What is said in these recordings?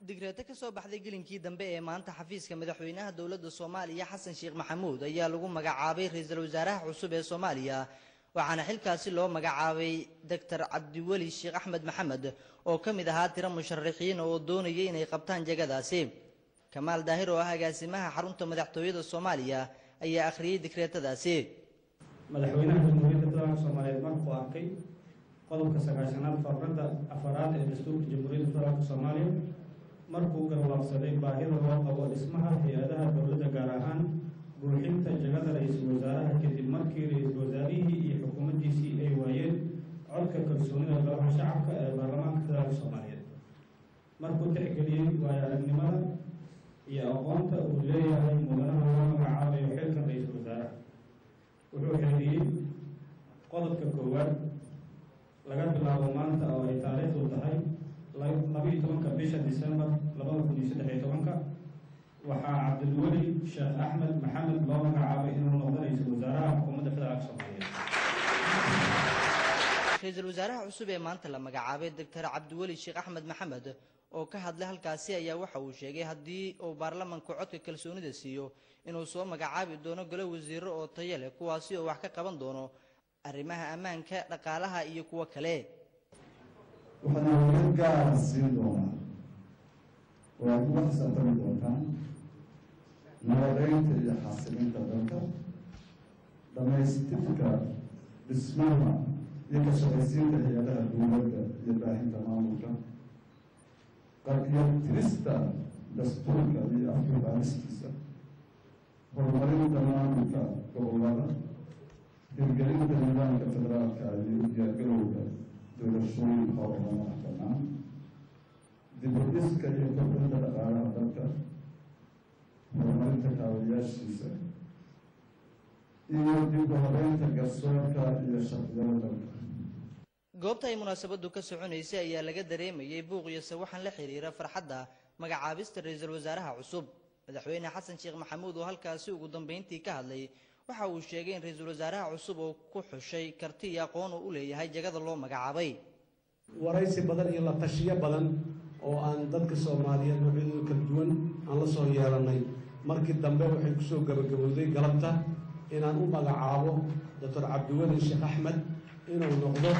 digreeto ka soo baxday gelinkii dambe ee maanta xafiiska madaxweynaha dowladda soomaaliya xasan sheekh maxamuud ayaa lagu magacaabay ra-iisul wasaaraha cusub ee soomaaliya waxaana xilkaasi loo magacaabay doctor cabdiweli sheekh axmed maxamed oo ka mid ahaa tiro musharaxiin oo doonayay inay qabtaan jagadaasi kamaal daahir oo ah agaasimaha xarunta madaxtooyada soomaaliya ayaa akhriyey digreetadaasi madaxweynaha jamhuuriyadda federaalka soomaaliyeed markuu arkay qodobka sagaashanaad faqradda afaraad ee dastuurka jamhuuriyadda federaalka soomaaliya markuu garwaaqsaday baahida loo qabo dhismaha hay-adaha dowladda gaar ahaan buuxinta jagada ra-iisul wasaaraha kadib markii ra-iisul wasaarihii iyo xukuumaddiisii ay waayeen codka kalsoonida golaha shacabka ee baarlamaanka federaalka soomaaliyeed markuu tixgeliyey waayo aragnimada iyo aqoonta uu leeyahay mudanaha loo magacaabayo xilkan ra-iisul wasaaraha wuxuu xeeliyey qodobka koowaad laga bilaabo maanta oo ay taariikhdu tahay labiiyo tobanka bisha disembar labada kun iyo saddex iyo tobanka waxaa cabdilweli sheekh axmed maxamed loo magacaabay inuu noqdo ra-iisul wasaaraha xukuumadda federaalka soomaaliyeed ra-iisul wasaaraha cusub ee maanta la magacaabay doctor cabdiweli sheekh axmed maxamed oo ka hadlay halkaasi ayaa waxa uu sheegay haddii uu baarlamanku codka kalsoonida siiyo inuu soo magacaabi doono golo wasiiro oo tayo leh kuwaasi oo wax ka qaban doono arrimaha ammaanka dhaqaalaha iyo kuwo kale waxaana hogad gaara siin doonaa oo aad uga xisaabtami doontaan nabadeynta iyo xasilinta dalka dhamaystirka dhismaha iyo ka shaqaysiinta hay-adaha dowladda iyo baahinta maamulka iyo tirista dastuurka iyo afkibaalistiisa horumarinta maamulka gobolada hirgelinta nidaamka federaalka iyo diyaargarowga doorashooyin howlama madax banaan dibudhiska iyo kordhinta dhaqaalaha dalka horumarinta kaabayaashiisa iyo dib u horeynta garsoorka iyo shaqyada dalka goobta ay munaasabadu ka soconaysay ayaa laga dareemayay buuq iyo sawaxan la xiriira farxadda magacaabista ra-iisul wasaaraha cusub madaxweyne xasan sheekh maxamuud oo halkaasi ugu dambeyntii ka hadlay waxa uu sheegay in ra-iisul wasaaraha cusub oo ku xushay karti iyo aqoon uu u leeyahay jagada loo magacaabay waraysi badan iyo la tashiyo badan oo aan dadka soomaaliyeed noocyadooda kala duwan aan la soo yeelanay markii dambe waxay kusoo gabagabowday galabta inaan u magacaabo doctor cabdiweli sheekh axmed inuu noqdo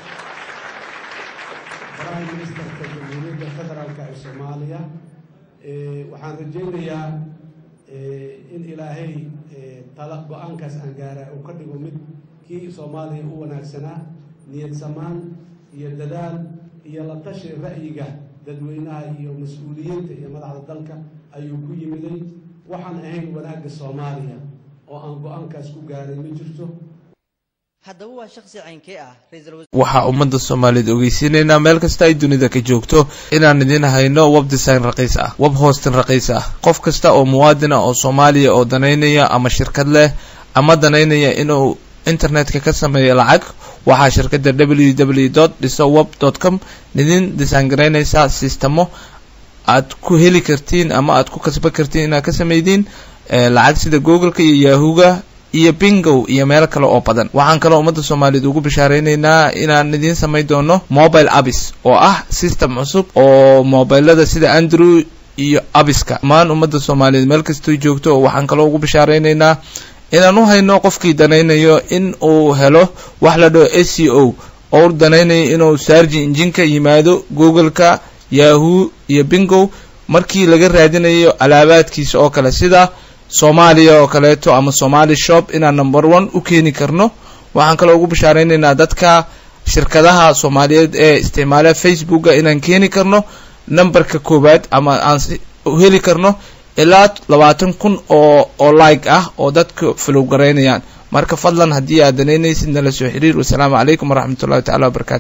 prime ministerka jamhuuriyadda federaalka ee soomaaliya waxaan rajaynayaa in ilaahay tala go-aankaas aan gaara uu ka dhigo mid kii soomaaliya u wanaagsanaa niyad samaan iyo dadaal iyo la tashi ra'yiga dadweynaha iyo mas-uuliyiinta iyo madaxda dalka ayuu ku yimiday waxaan ahayn wanaagga soomaaliya oo aan go-aankaas ku gaaray ma jirto haddaba waa shaksi caynkee ah waxaa ummadda soomaaliyeed ogeysiinaynaa meel kasta ay dunida ka joogto inaan idiin hayno web design raqiis ah web hostin raqiis ah qof kasta oo muwaadin ah oo soomaaliya oo danaynaya ama shirkad leh ama danaynaya inuu internetka ka sameeyo lacag waxaa shirkadda w w dot dhiso web dot com idin design garaynaysaa sistemo aad ku heli kartiin ama aad ku kasban kartiin inaad ka sameydiin lacag sida googleka iyo yahuga iyo bingow iyo meelo kale oo badan waxaan kaloo ummadda soomaaliyeed ugu bishaareynayna inaan idiin samayn doono mobile abis oo ah system cusub oo mobilada sida andrew iyo abiska dhammaan ummadda soomaaliyeed meel kastoo joogto oo waxaan kaloo ugu bishaareynayna inaan u hayno qofkii danaynayo in uu helo wax la dhaho s c o oo danaynayo inuu saarji injinka yimaado googleka yahoo iyo bingow markii laga raadinayo alaabaadkiisa oo kale sida soomaaliya oo kaleeto ama somali shop inaan number one u keeni karno waxaan kaloo ugu bishaareynayna dadka shirkadaha soomaaliyeed ee isticmaala facebooka inaan keeni karno numberka koowaad ama aan heli karno ilaa labaatan kun oo oo like ah oo dadka flow garaynayaan marka fadlan haddii aad danaynaysid nala soo xiriir wasalaamu calaykum waraxmat ullahi tacala wabarakatu